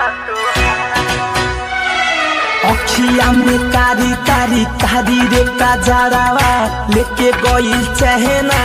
अखिया में कारी कारी कारी रे काजरावा लेके गइल चाहे ना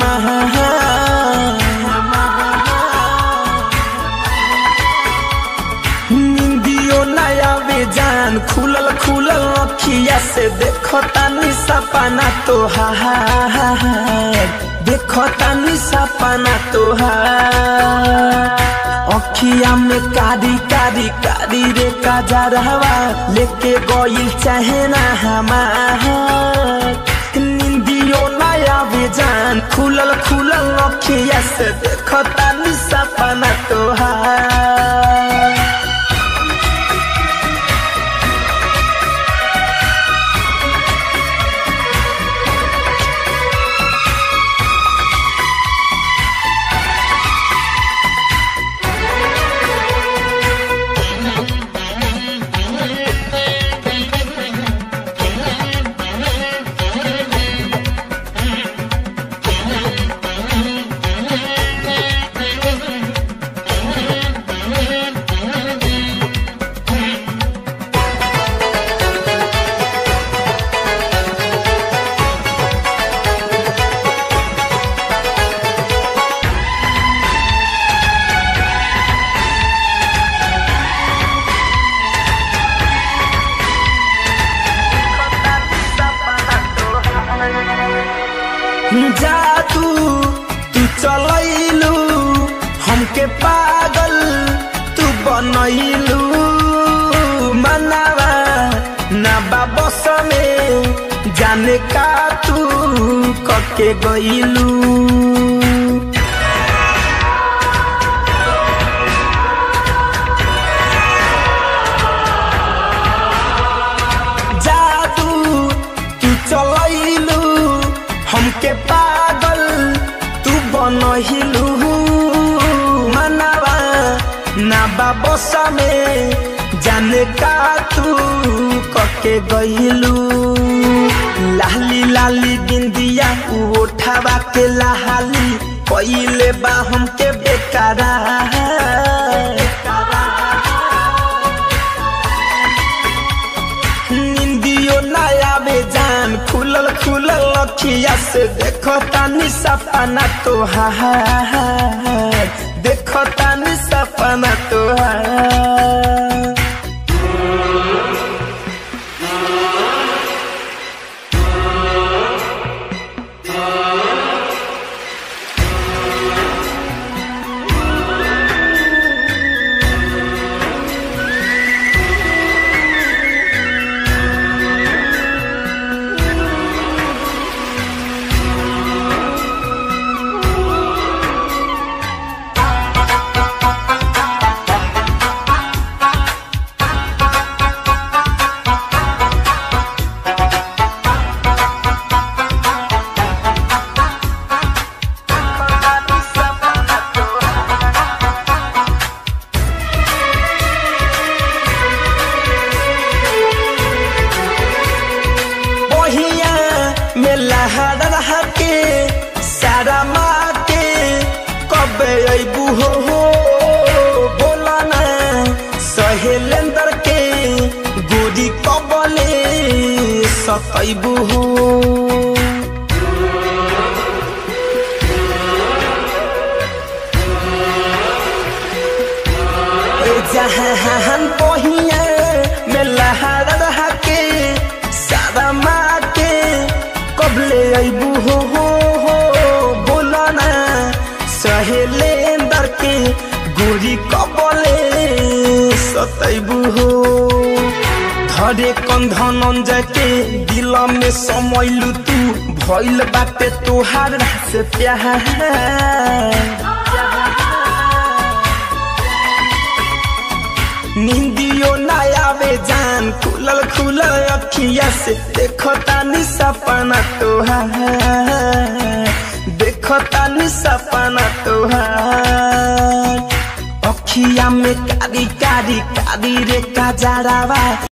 निंदियो नया बेजान खुलल खुलल अखिया से देखो तानी सपना तोहार देखो तानी सपना तोहार अखिया में कारी कारी कारी रे काजरवा लेके गइल चाहे ना हमार निंदियो नया बेजान खुलल खुलल अखिया से देखो तानी सपना तोहार जादू तू चलैलू हमके पागल तू बनैलू मनावा ना बाबस में जाने का तू कके गइलू जादू तू चलैलू हमके पागल तू बनहिलू मनावा ना बाबस में जाने का तू कके गइलू लाली लाली बिंदिया उठावा के लाली कइले बा हमके बेकारा निंदियो नया बेजान खुलल खुलल अखिया से देखो तानी सपना तोहार देखो तानी सपना तोहार बहिया में लहर रह के सारा माँ के कब अबू हो हो बोला ना सहेलेंदर के गोरी कबले सतैबू हो जहान बहिया में लहर रह के सारा माँ के कबले अबू हो हो हो बोला ना सहेले अंदर के गोरी कबले सतैबू हो धरे कंधन के दिल में समैलू तू भइल बाटे तोहार से प्यार निंदियो नया बेजान खुलल खुलल अखिया से देखो तानी सपना तोहार देखो तानी सपना तोहार अखिया में कारी कारी कारी रे काजरावा